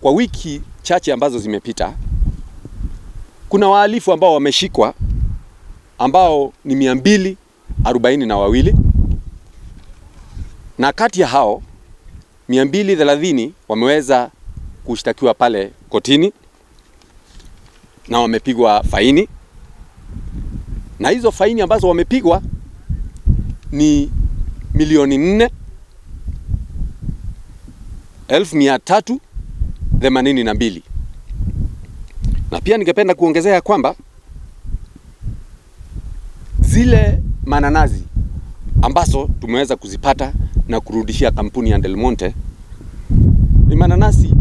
kwa wiki chache ambazo zimepita, kuna wahalifu ambao wameshikwa ambao ni mia mbili arobaini na wawili na kati ya hao mia mbili thelathini wameweza kushtakiwa pale kotini na wamepigwa faini, na hizo faini ambazo wamepigwa ni milioni nne elfu mia tatu themanini na mbili na pia ningependa kuongezea kwamba zile mananazi ambazo tumeweza kuzipata na kurudishia kampuni ya Del Monte ni mananasi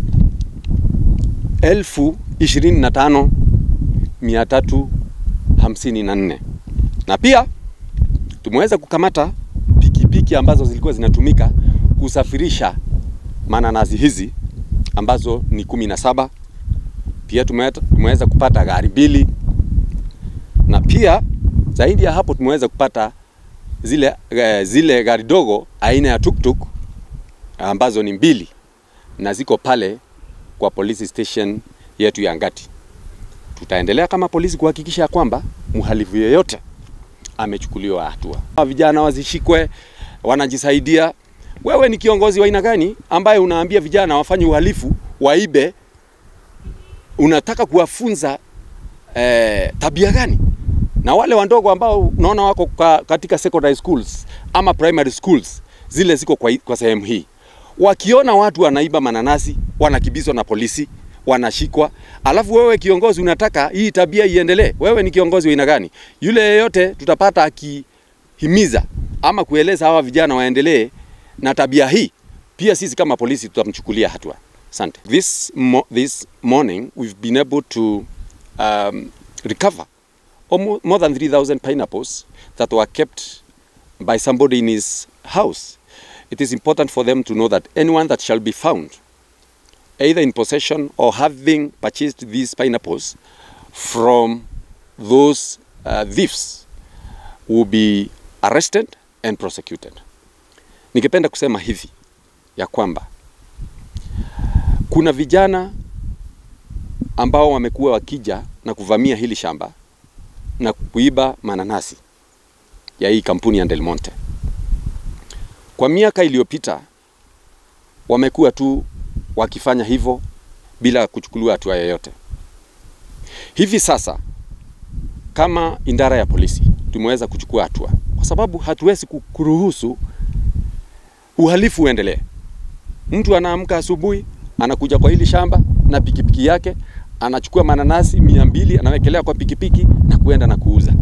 elfu ishirini na tano mia tatu hamsini na nne na pia tumeweza kukamata pikipiki ambazo zilikuwa zinatumika kusafirisha mananasi hizi ambazo ni kumi na saba. Pia tumeweza kupata gari mbili na pia zaidi ya hapo tumeweza kupata zile, eh, zile gari dogo aina ya tuktuk ambazo ni mbili na ziko pale kwa police station yetu ya Ngati. Tutaendelea kama polisi kuhakikisha kwamba mhalifu yeyote amechukuliwa hatua. Vijana wazishikwe, wanajisaidia. Wewe ni kiongozi wa aina gani ambaye unaambia vijana wafanye uhalifu, waibe? Unataka kuwafunza eh, tabia gani? Na wale wandogo ambao unaona wako kwa, katika secondary schools ama primary schools zile ziko kwa, kwa sehemu hii, wakiona watu wanaiba mananasi wanakibizwa na polisi wanashikwa, alafu wewe kiongozi unataka hii tabia iendelee. Wewe ni kiongozi wa aina gani? Yule yeyote tutapata akihimiza ama kueleza hawa vijana waendelee na tabia hii, pia sisi kama polisi tutamchukulia hatua. Asante. This, mo this morning we've been able to um, recover almost more than 3,000 pineapples that were kept by somebody in his house. It is important for them to know that anyone that shall be found either in possession or having purchased these pineapples from those uh, thieves will be arrested and prosecuted. Ningependa kusema hivi ya kwamba kuna vijana ambao wamekuwa wakija na kuvamia hili shamba na kuiba mananasi ya hii kampuni ya Del Monte. Kwa miaka iliyopita wamekuwa tu wakifanya hivyo bila kuchukuliwa hatua yoyote. Hivi sasa kama idara ya polisi tumeweza kuchukua hatua, kwa sababu hatuwezi kuruhusu uhalifu uendelee. Mtu anaamka asubuhi, anakuja kwa hili shamba na pikipiki yake, anachukua mananasi mia mbili anawekelea kwa pikipiki na kuenda na kuuza.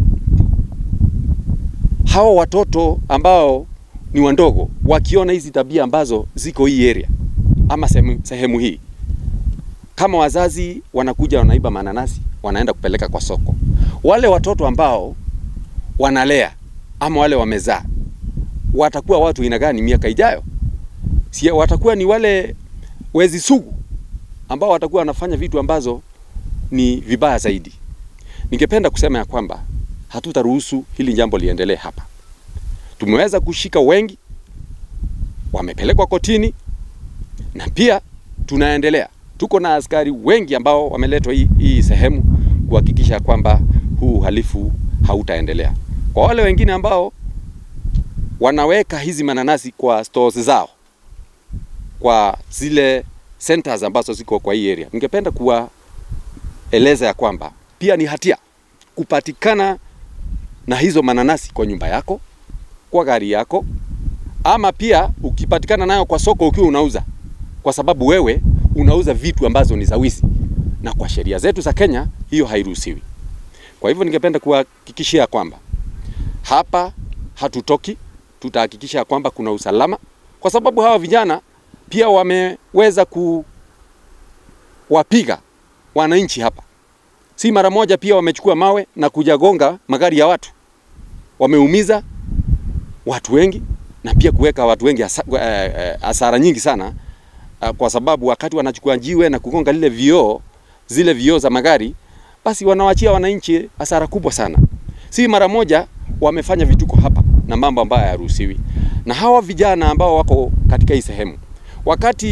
Hawa watoto ambao ni wandogo wakiona hizi tabia ambazo ziko hii area ama sehemu, sehemu hii, kama wazazi wanakuja wanaiba mananasi wanaenda kupeleka kwa soko, wale watoto ambao wanalea ama wale wamezaa watakuwa watu aina gani miaka ijayo? Si watakuwa ni wale wezi sugu ambao watakuwa wanafanya vitu ambazo ni vibaya zaidi. Ningependa kusema ya kwamba hatutaruhusu hili jambo liendelee hapa. Tumeweza kushika wengi, wamepelekwa kotini na pia tunaendelea. Tuko na askari wengi ambao wameletwa hii, hii sehemu kuhakikisha kwamba huu uhalifu hautaendelea. Kwa wale wengine ambao wanaweka hizi mananasi kwa stores zao, kwa zile centers ambazo ziko kwa hii area, ningependa kuwaeleza ya kwamba pia ni hatia kupatikana na hizo mananasi kwa nyumba yako, kwa gari yako, ama pia ukipatikana nayo kwa soko ukiwa unauza, kwa sababu wewe unauza vitu ambazo ni za wizi, na kwa sheria zetu za Kenya hiyo hairuhusiwi. Kwa hivyo ningependa kuhakikishia kwamba hapa hatutoki, tutahakikisha kwamba kuna usalama, kwa sababu hawa vijana pia wameweza kuwapiga wananchi hapa, si mara moja. Pia wamechukua mawe na kujagonga magari ya watu, wameumiza watu wengi na pia kuweka watu wengi hasara nyingi sana, kwa sababu wakati wanachukua jiwe na kugonga lile vioo, zile vioo za magari, basi wanawachia wananchi hasara kubwa sana. Si mara moja wamefanya vituko hapa na mambo ambayo hayaruhusiwi. Na hawa vijana ambao wako katika hii sehemu, wakati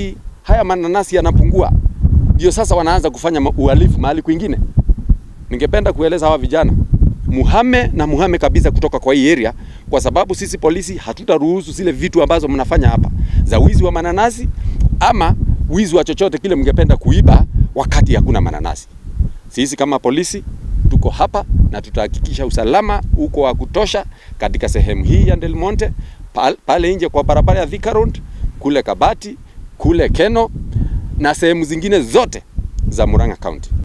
haya mananasi yanapungua, ndio sasa wanaanza kufanya ma- uhalifu mahali kwingine. Ningependa kueleza hawa vijana muhame na muhame kabisa kutoka kwa hii area, kwa sababu sisi polisi hatutaruhusu zile vitu ambazo mnafanya hapa za wizi wa mananasi ama wizi wa chochote kile mngependa kuiba wakati hakuna mananasi. Sisi kama polisi tuko hapa na tutahakikisha usalama uko wa kutosha katika sehemu hii ya Del Monte, pal- pale nje kwa barabara ya Thika Road, kule Kabati, kule Keno na sehemu zingine zote za Murang'a County.